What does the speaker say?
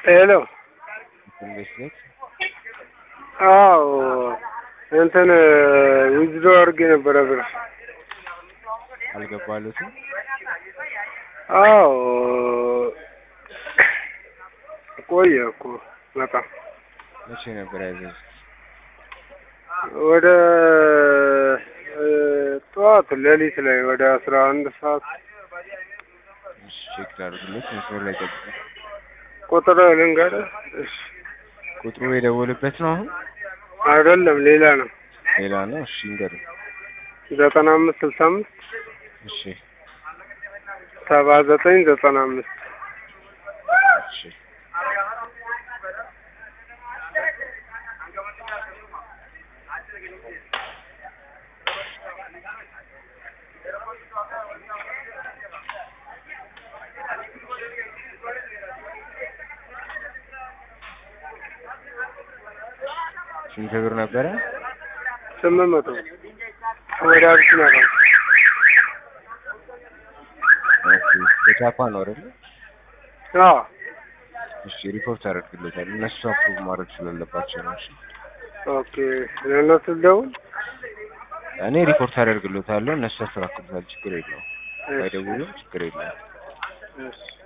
ሄሎ ኢንቨስትሜንት አዎ እንትን ዊዝድሮ አድርጌ ነበረ ብር አልገባሉትም። አዎ ቆየ እኮ በጣም መቼ ነበር ያዘዙት? ወደ እ ጠዋት ሌሊት ላይ ወደ አስራ አንድ ሰዓት እሺ ቼክ ላድርግለት። መስመር ላይ ጠብቁ። ቁጥር ልንገርህ? እሺ ቁጥሩ የደወልበት ነው አሁን? አይደለም ሌላ ነው። ሌላ ነው። እሺ እንገርም። ዘጠና አምስት ስልሳ አምስት እሺ ሰባ ዘጠኝ ዘጠና አምስት እሺ ስንት ብር ነበረ? ስምንት መቶ ወደ አቢሲና ነው። ኦኬ በጃፓ ነው አይደል? አዎ እሺ ሪፖርት አደርግለታል። እነሱ አፕሩቭ ማድረግ ስላለባቸው ነው። እሺ ኦኬ ለእነሱ ልደውል? እኔ ሪፖርት አደርግለታለሁ። እነሱ ያስተካክሉታል። ችግር የለውም። ባይደውሉም ችግር የለውም። እሺ